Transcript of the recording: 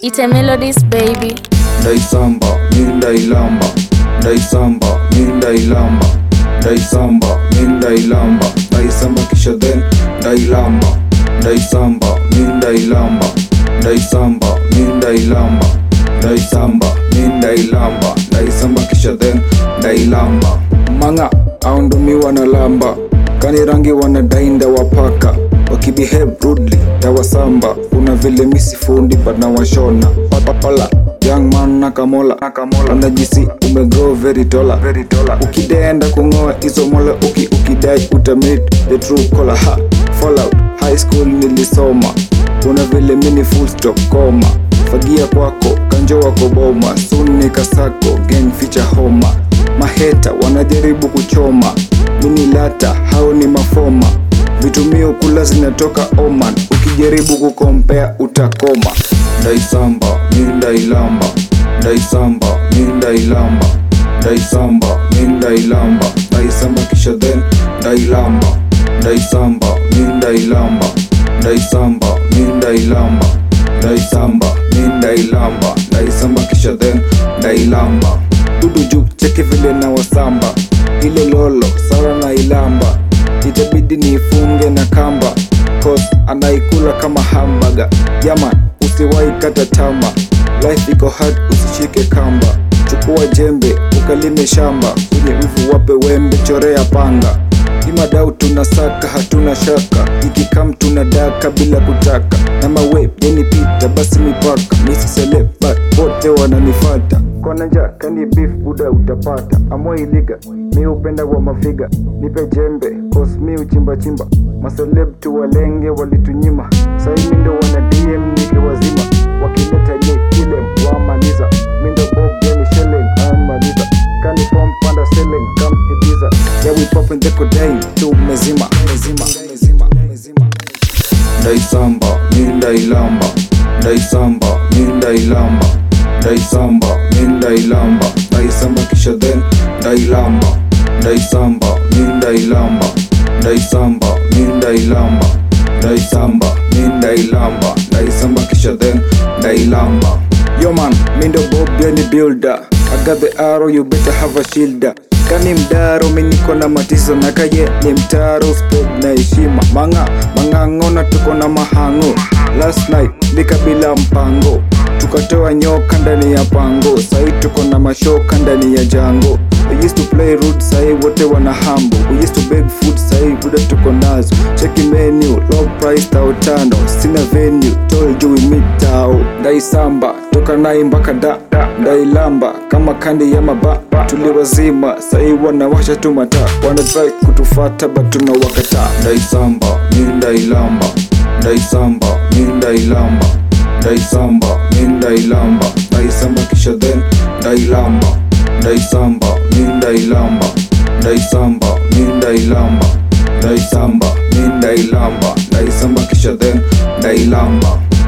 Ite melodies baby. ndaisamba mi ndailamba ndaisamba mi ndailamba ndaisamba mi ndailamba ndaisamba kisha then ndailamba ndaisamba mi ndailamba ndaisamba mi ndailamba ndaisamba mi ndailamba ndaisamba kisha then ndailamba manga aundomi wanalamba kani rangi wanadainda wapaka wakibehave rudely tawasamba kuna vile misifundi panawashona ola young man nakamola wanajisi umegrow very tola ukidenda kungoa hizo mola uki ukidai utamit the true color ha fallout high school nilisoma kuna vile mini full stop koma fagia kwako kanjo wako boma soon nikasako gang feature homa maheta wanajaribu kuchoma mini lata hao ni mafoma vitumio kula zinatoka oman ukijaribu kukompea utakoma ndaisamba mi ndailamba ndaisamba mi ndailamba ndaisamba mi ndailamba ndaisamba kisha then ndailamba ndaisamba mi ndailamba ndaisamba mi ndailamba ndaisamba mi ndailamba ndaisamba kisha then ndailamba dudu juu cheki vile na wasamba ile lolo sara na ilamba itabidi niifunge na kamba cause anaikula kama hambaga yaman usiwai kata tama life iko hard usishike kamba chukua jembe ukalime shamba kwenye wivu wape wembe chorea panga imadau tunasaka hatuna shaka ikikam tunadaka bila kutaka na mawe yanipita basi mipaka misiselebat wote wananifata konanja kani beef buda utapata amoiliga mi upenda wa mafiga nipe jembe cause mi uchimbachimba maseleb tu walenge walitunyima sai mindo wana dm nike wazima wakileta nye kile wamaliza mindo bob yani shelen anmaliza kani form panda selling kam ibiza yeah we poppin the kodai tu mezima mezima mezima mezima ndaisamba mi ndailamba ndaisamba mi ndailamba ndaisamba mi ndailamba ndaisamba kisha then ndailamba ndaisamba mi ndailamba ndaisamba mi ndailamba ndaisamba mi ndailamba ndaisamba kisha then ndailamba yo man mindo bob yani builder I got the arrow you better have a shielder kani mdaro miniko na matizo na kaye ni mtaro sped na heshima manga mang'ang'ona tuko na mahango last night likabila mpango tukatoa nyoka ndani ya pango sahi tuko na mashoka ndani ya jango We used to play root sahi wote wana hambo We used to beg food sahi buda tuko nazo cheki menu low price tao tano sina venue told you we meet tao ndaisamba toka nai mpaka da ndailamba kama kandi ya maba tuliwazima sahi wanawasha tu mataa wana try kutufata but tunawakataa ndaisamba mi ndailamba ndaisamba mi ndailamba ndaisamba mi ndailamba ndaisamba kisha then ndailamba ndaisamba mi ndailamba ndaisamba mi ndailamba ndaisamba mi ndailamba ndaisamba kisha then ndailamba